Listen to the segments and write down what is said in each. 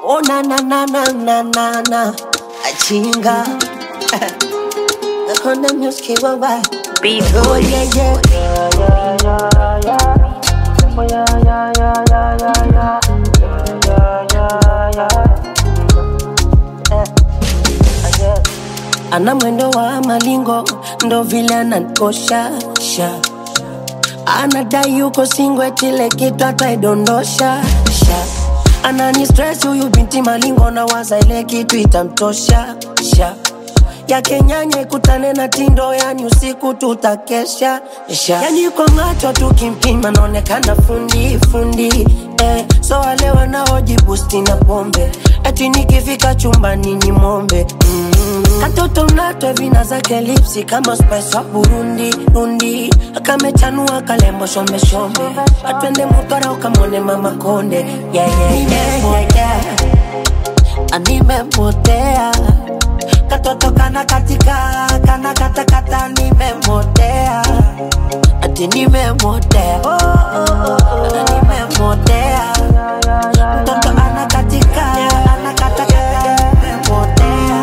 Oh na na na na na na na Achinga Nakonda music wawa Beat Oh yeah yeah Ana mwendo wa malingo ndo vile ananikosha sha anadai yuko singwe tile kitu ataidondosha sha anani stress huyu binti malingo na waza ile kitu itamtosha sha yake nyanya ikutane na tindo yani usiku tutakesha sha yani kwa macho tukimpima naonekana fundi fundi eh, so wale wanaojibusti na pombe eti nikifika chumbani ni mombe mm. Katoto mnatwe vina zake lipsi kama spice wa Burundi rundi akamechanua kalembo shombe shombe atwende mutwara ukamwone mama konde yeah, yeah, yeah, yeah, yeah. Animemotea katoto kana katika kana katakata nimemotea ati nimemotea oh, oh, oh, oh. nimemotea mtoto anakatika anakatakata nimemotea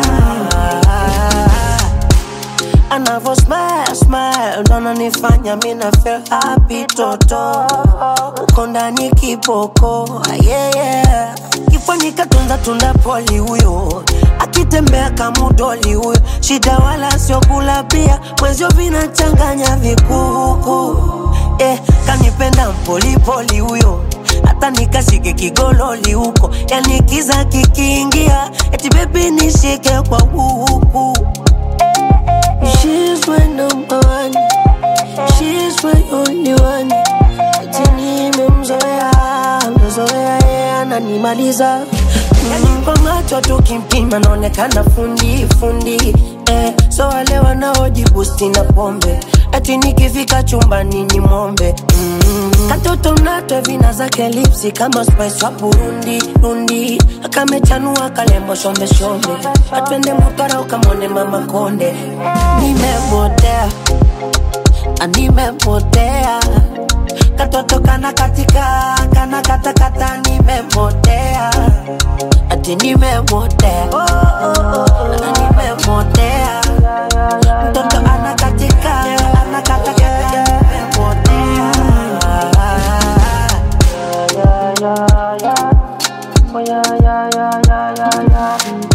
anavo smile smile ndo ananifanya mina feel happy toto uko ndani kiboko yeah, yeah. kifani katunza tunda poli huyo akitembea kamudoli huyo shida wala sio kula pia mwezio vinachanganya vikuku eh, kanipenda mpolipoli huyo hata nikashike kigololi huko yani kiza kikiingia eti bebi nishike kwa huku She's my number one. She's my only one. Eti nimemzoea, mzoea yeye ananimaliza. Yani kwa macho tukimpima naonekana fundi fundi eh, so wale wanaojibusti na pombe eti nikifika chumbani ni mombe mm. Katoto mnatwe vina zake lipsi kama spice wa Burundi rundi akamechanua kalembo shombe shombe atwende mutwara ukamwone mama konde nimemotea nimemotea katoto kana katika kana katakata nimemotea ati nimemotea oh, oh, oh, oh. nimemotea mtoto anakatika anakatakata nimemotea yeah, yeah, yeah, yeah, yeah, yeah, yeah, yeah.